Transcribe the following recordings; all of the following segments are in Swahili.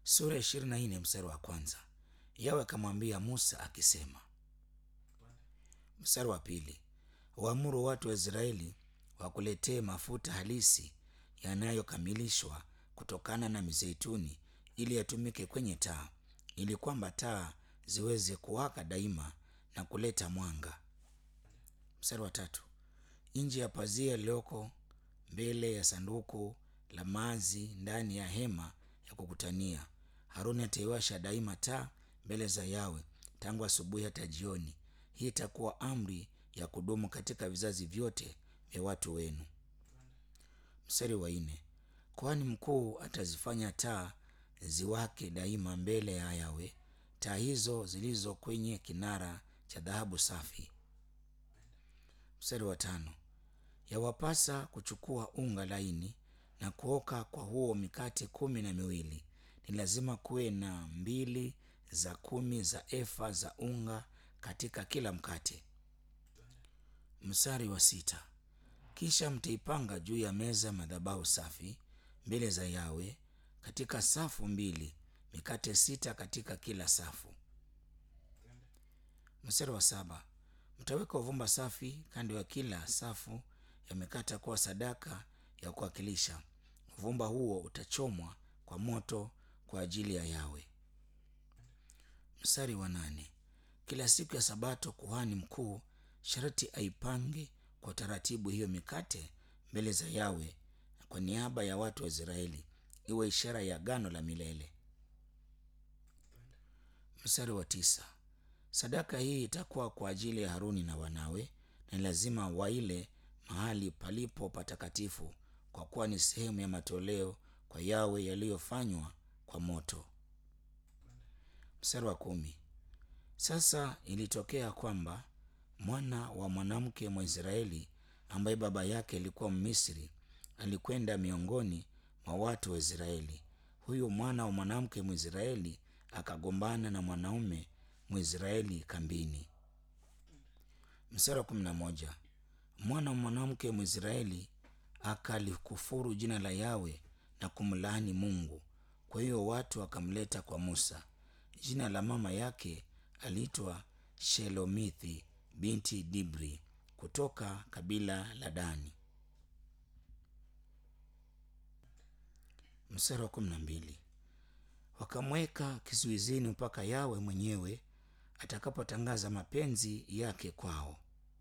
sura ishirini na nne mstari wa kwanza yawe akamwambia musa akisema mstari wa pili waamuru watu wa israeli wakuletee mafuta halisi yanayokamilishwa kutokana na mizeituni ili yatumike kwenye taa ili kwamba taa ziweze kuwaka daima na kuleta mwanga mstari wa tatu nje ya pazia iliyoko mbele ya sanduku la maazi ndani ya hema ya kukutania haruni ataiwasha daima taa mbele za yawe tangu asubuhi hata jioni hii itakuwa amri ya kudumu katika vizazi vyote vya watu wenu mstari wa nne kwani mkuu atazifanya taa ziwake daima mbele ya yawe taa hizo zilizo kwenye kinara cha dhahabu safi mstari wa tano yawapasa kuchukua unga laini na kuoka kwa huo mikate kumi na miwili ni lazima kuwe na mbili za kumi za efa za unga katika kila mkate mstari wa sita kisha mtaipanga juu ya meza madhabahu safi mbele za yawe katika safu mbili mikate sita katika kila safu mstari wa saba mtaweka uvumba safi kando ya kila safu yamekata kuwa sadaka ya kuwakilisha uvumba huo utachomwa kwa moto kwa ajili ya yawe mstari wa nane kila siku ya sabato kuhani mkuu sharti aipange kwa taratibu hiyo mikate mbele za yawe kwa niaba ya watu wa israeli iwe ishara ya gano la milele mstari wa tisa sadaka hii itakuwa kwa ajili ya haruni na wanawe na lazima waile mahali palipo patakatifu kwa kuwa ni sehemu ya matoleo kwa yawe yaliyofanywa kwa moto mstari wa kumi sasa ilitokea kwamba mwana wa mwanamke mwaisraeli ambaye baba yake alikuwa mmisri alikwenda miongoni mwa watu wa israeli huyu mwana wa mwanamke mwisraeli akagombana na mwanaume mwisraeli kambini mstari wa kumi na moja mwana wa mwanamke mwisraeli akalikufuru jina la yawe na kumlaani mungu kwa hiyo watu wakamleta kwa musa jina la mama yake aliitwa shelomithi binti dibri kutoka kabila la dani mstari wa kumi na mbili wakamweka kizuizini mpaka yawe mwenyewe atakapotangaza mapenzi yake kwao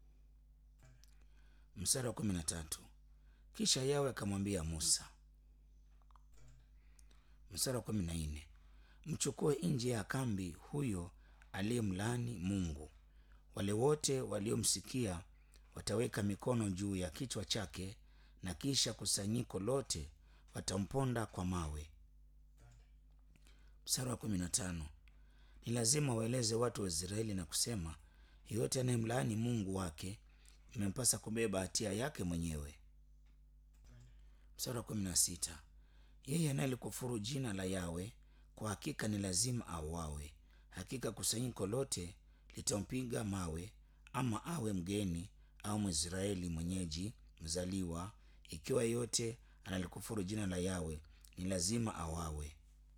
mstari wa kumi na tatu kisha yawe akamwambia musa mstari wa kumi na nne mchukue nje ya kambi huyo aliyemlaani mungu wale wote waliomsikia wataweka mikono juu ya kichwa chake na kisha kusanyiko lote watamponda kwa mawe mstari wa kumi na tano ni lazima waeleze watu wa israeli na kusema yeyote anayemlaani mungu wake imempasa kubeba hatia yake mwenyewe mstari wa kumi na sita yeye anayelikufuru jina la yawe kwa hakika ni lazima auawe hakika kusanyiko lote litampiga mawe ama awe mgeni au mwisraeli mwenyeji mzaliwa ikiwa yeyote analikufuru jina la yawe ni lazima awawe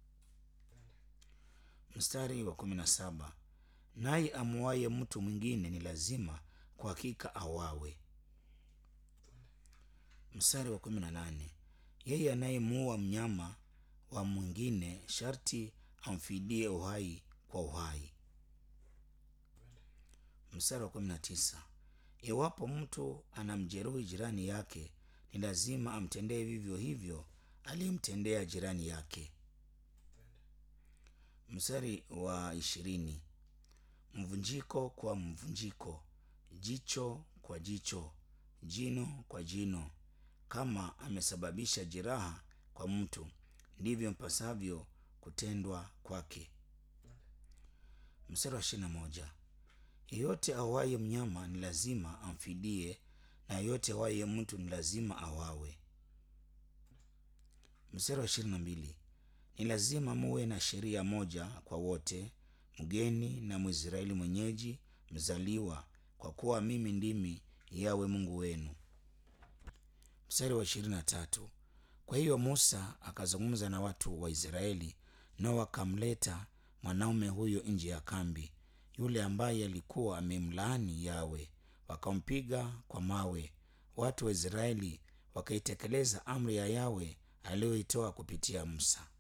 mstari wa kumi na saba naye amuaye mtu mwingine ni lazima kwa hakika awawe mstari wa kumi na nane yeye anayemuua mnyama wa mwingine sharti amfidie uhai kwa uhai mstari wa kumi na tisa iwapo mtu anamjeruhi jirani yake ni lazima amtendee vivyo hivyo aliyemtendea jirani yake mstari wa ishirini mvunjiko kwa mvunjiko jicho kwa jicho jino kwa jino kama amesababisha jeraha kwa mtu ndivyo mpasavyo kutendwa kwake mstari wa ishirina moja yeyote awaye mnyama ni lazima amfidie na yeyote awaye mtu ni lazima awawe mstari wa ishirini na mbili ni lazima muwe na sheria moja kwa wote mgeni na mwisraeli mwenyeji mzaliwa kwa kuwa mimi ndimi yawe mungu wenu mstari wa ishirini na tatu kwa hiyo musa akazungumza na watu wa israeli nao wakamleta mwanaume huyo nje ya kambi, yule ambaye alikuwa amemlaani Yawe, wakampiga kwa mawe. Watu wa Israeli wakaitekeleza amri ya Yawe aliyoitoa kupitia Musa.